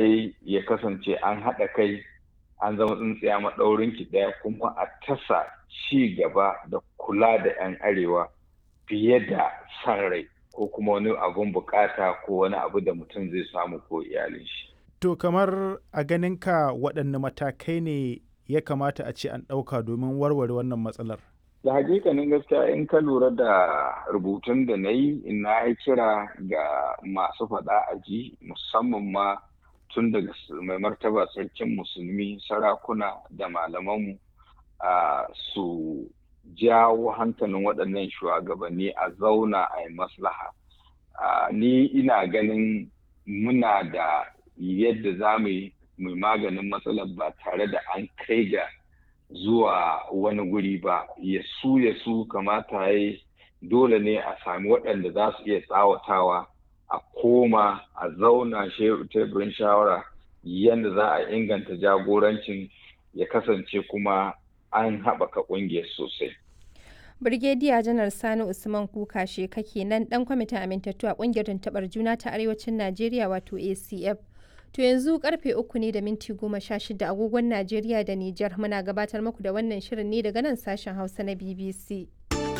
dai ya kasance an haɗa kai an zama tsintsiya maɗaurin ki ɗaya kuma a tasa ci gaba da kula da 'yan arewa fiye da san rai ko kuma wani abun bukata ko wani abu da mutum zai samu ko iyalin shi. To kamar a ganinka waɗanne matakai ne ya kamata a ce an ɗauka domin warware wannan matsalar? Da hakikanin gaskiya in ka lura da rubutun da na yi na yi kira ga masu faɗa a ji musamman ma tun daga mai martaba sarkin musulmi sarakuna da malamanmu su jawo hankalin waɗannan shugabanni a zauna a yi maslaha. Ni ina ganin muna da yadda za mu yi maganin matsalar ba tare da an kai ga zuwa wani guri ba ya su ya su kamata ya dole ne a sami waɗanda za su iya tsawatawa a koma a zauna teburin shawara yadda za a inganta jagorancin ya kasance kuma an haɓaka ƙungiyar sosai. Birgediya Janar Sani Usman Kuka Sheka kenan ɗan kwamitin amintattu a ƙungiyar tuntuɓar juna ta Arewacin Najeriya wato ACF. To yanzu karfe uku ne da minti goma sha shida agogon Najeriya da Nijar muna gabatar muku da wannan shirin ne daga nan sashen Hausa na BBC.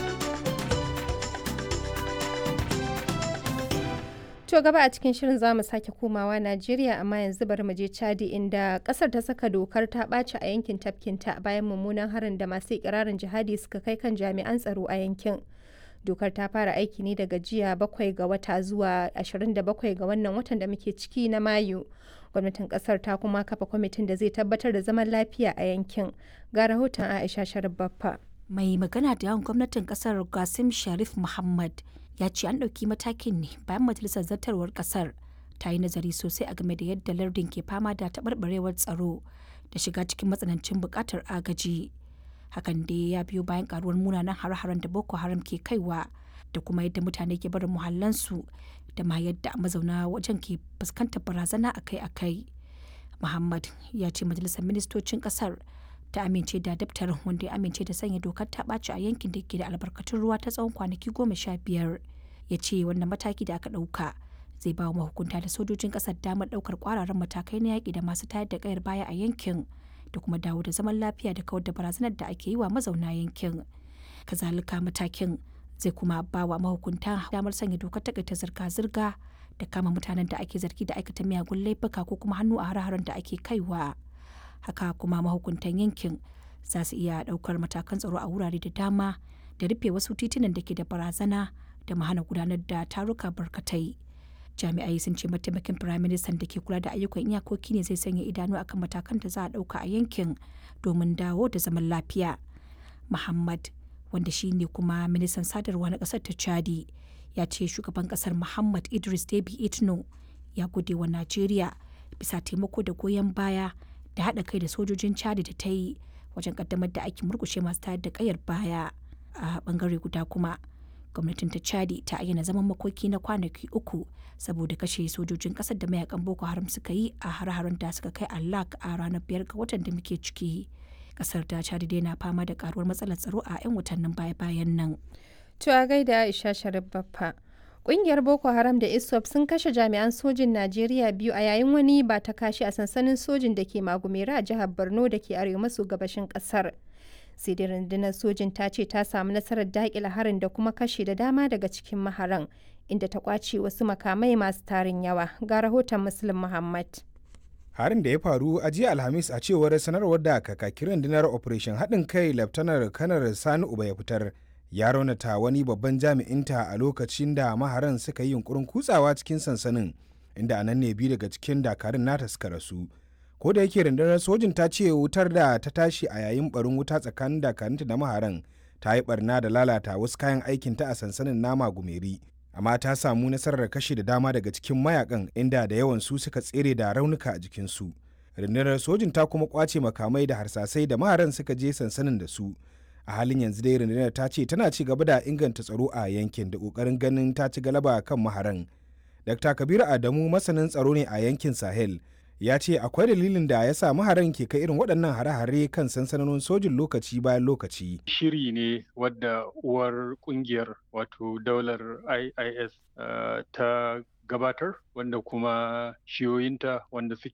To gaba a cikin shirin za mu sake komawa Najeriya amma yanzu bari mu je Chadi inda kasar ta saka dokar ta ɓaci a yankin tafkinta bayan mummunan harin da masu ikirarin jihadi suka kai kan jami'an tsaro a yankin. Dokar ta fara aiki ne daga jiya bakwai ga wata zuwa 27 ga wannan watan da muke ciki na Mayu. Gwamnatin kasar ta kuma kafa kwamitin da zai tabbatar da zaman lafiya a yankin. Ga rahoton Aisha Sharif Baffa. Mai magana da yawan gwamnatin kasar Qasim Sharif Muhammad ya ce an ɗauki matakin ne bayan majalisar zartarwar ƙasar ta yi nazari sosai a game da yadda lardin ke fama da taɓarɓarewar tsaro da shiga cikin matsanancin buƙatar agaji hakan dai ya biyo bayan karuwar munanan har-haren da boko haram ke kaiwa da kuma yadda mutane ke barin muhallansu da ma yadda mazauna wajen ke fuskantar barazana akai-akai muhammad ya ce majalisar ministocin ƙasar ta amince da daftarin wanda ya amince da sanya dokar ta ɓaci a yankin da ke da albarkatun ruwa ta tsawon kwanaki goma sha biyar ya ce wannan mataki da aka ɗauka zai ba wa mahukunta da sojojin ƙasar damar ɗaukar ƙwararren matakai na yaƙi da masu tayar da ƙayar baya a yankin da kuma dawo da zaman lafiya da kawar da barazanar da ake yi wa mazauna yankin kazalika matakin zai kuma ba wa mahukunta damar sanya dokar takaita zirga-zirga da kama mutanen da ake zargi da aikata miyagun laifuka ko kuma hannu a har-haren da ake kaiwa haka kuma mahukuntan yankin za su iya daukar matakan tsaro a wurare da dama da rufe wasu titunan da ke da barazana da mahana gudanar da taruka barkatai jami'ai sun ce mataimakin firaministan da ke kula da ayyukan iyakoki ne zai sanya idanu akan matakan da za a dauka a yankin domin dawo da zaman lafiya muhammad wanda shi ne kuma ministan sadarwa na kasar ta chadi ya ce shugaban kasar muhammad idris debi itno ya gode wa najeriya bisa taimako da goyon baya da haɗa kai da sojojin chadi da ta yi wajen kaddamar da aikin murkushe masu tayar da kayar baya a bangare guda kuma gwamnatin ta chadi ta ayyana zaman makoki na kwanaki uku saboda kashe sojojin kasar da mayakan boko haram suka yi a har-haren da suka kai allak a ranar biyar ga watan da muke ciki kasar ta chadi dai na fama da karuwar matsalar tsaro a 'yan watannin baya-bayan nan To a gaida Aisha Sharif Baffa. Ƙungiyar Boko Haram da ISWAP sun kashe jami'an sojin Najeriya biyu a yayin wani ba ta kashi a sansanin sojin da ke Magumera a jihar Borno da ke arewa maso gabashin ƙasar. Sai dai rundunar sojin ta ce ta samu nasarar daƙila harin da kuma kashe da dama daga cikin maharan, inda ta ƙwace wasu makamai masu tarin yawa. Ga rahoton Muslim Muhammad. harin da ya faru a jiya alhamis a cewar sanarwar da kakakin rundunar operation haɗin kai laftanar kanar sani uba ya fitar ya raunata wani babban jami'inta a lokacin da maharan suka yi yunkurin kutsawa cikin sansanin inda a nan ne biyu daga cikin dakarun nata suka rasu ko da yake rundunar sojin ta ce wutar da ta tashi a yayin barin wuta tsakanin dakarunta da maharan ta yi barna da lalata wasu kayan aikinta a sansanin nama gumeri amma ta samu nasarar kashe da dama daga cikin mayakan inda da yawan su suka tsere da raunuka a jikinsu rundunar sojin ta kuma kwace makamai da harsasai da maharan suka je sansanin da su a halin yanzu dai rundunar ta ce tana ci gaba da inganta tsaro a yankin da kokarin ganin ta ci galaba kan maharan dr kabiru adamu masanin tsaro ne a yankin sahel ya ce akwai dalilin da ya sa maharan ke kai irin waɗannan hare-hare kan sansanonin sojin lokaci bayan lokaci shiri ne wadda uwar kungiyar wato daular iis uh, ta gabatar wanda kuma shiyoyinta wanda suke